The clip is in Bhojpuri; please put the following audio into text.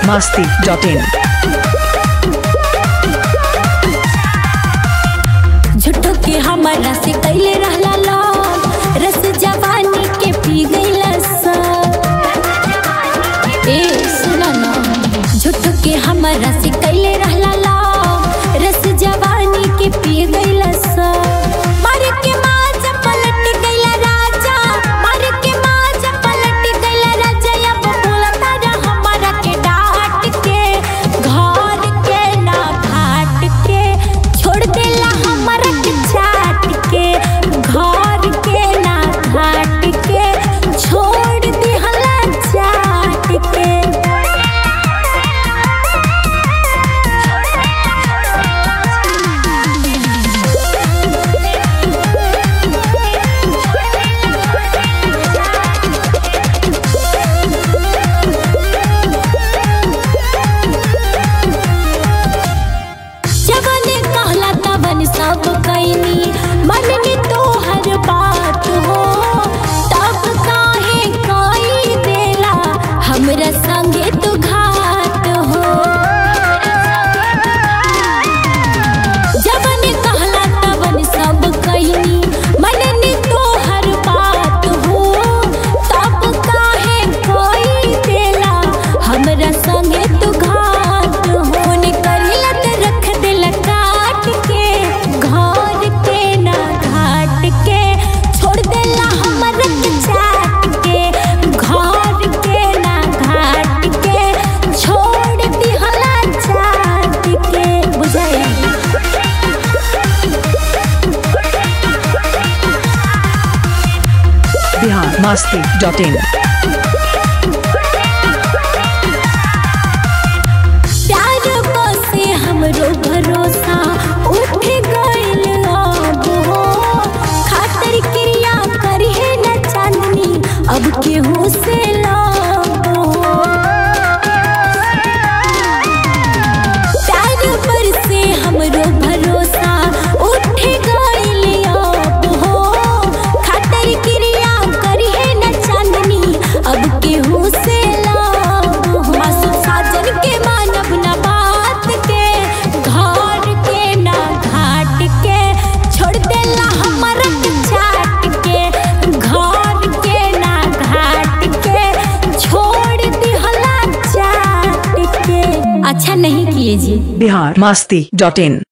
masti.in. झूठो के हमारा से कैले रहला लव रस जवानी के पी गईला सब ए सुना ना झूठो के हमारा से कैले रहला लव रस जवानी के पी गईला सब मार के माज पलट गईला राजा मार के माज पलट गईला राजा अब बोलता रह हमारा के डांट के घर के ना घाट के छोड़ देला हमारा के चाट के घर के ना घाट के छोड़ देहला चाट के जवने कहला तवन सब कैनी मन में तोहर बात हो तब काहे कई देला हमरा संगे तू घात हो जवने कहला तवन सब कैनी मन में तोहर बात हो तब काहे कई देला हमरा संगे तू घात हो ने करिला त रख देला काट के घर के ना घाट के छोड़ देला हमर के चाट के घर के ना घाट के छोड़ दिहला चाट के बुझाई Bihar masti.in. प्यार बसे हमरो भरोसा उठ गइल अब हो खातिर क्रिया करिहे न चांदनी अब केहू से लब हो प्यार पर से हमरो भरोसा उठ गइल अब हो खातिर क्रिया करिहे न चांदनी अब केहू से लब हो मासूम साजन के मानव न बात के घर के ना घाट के छोड़ देला हमर के चाट के घर के ना घाट के छोड़ दिहला चाट के अच्छा नहीं किए जी Bihar masti.in.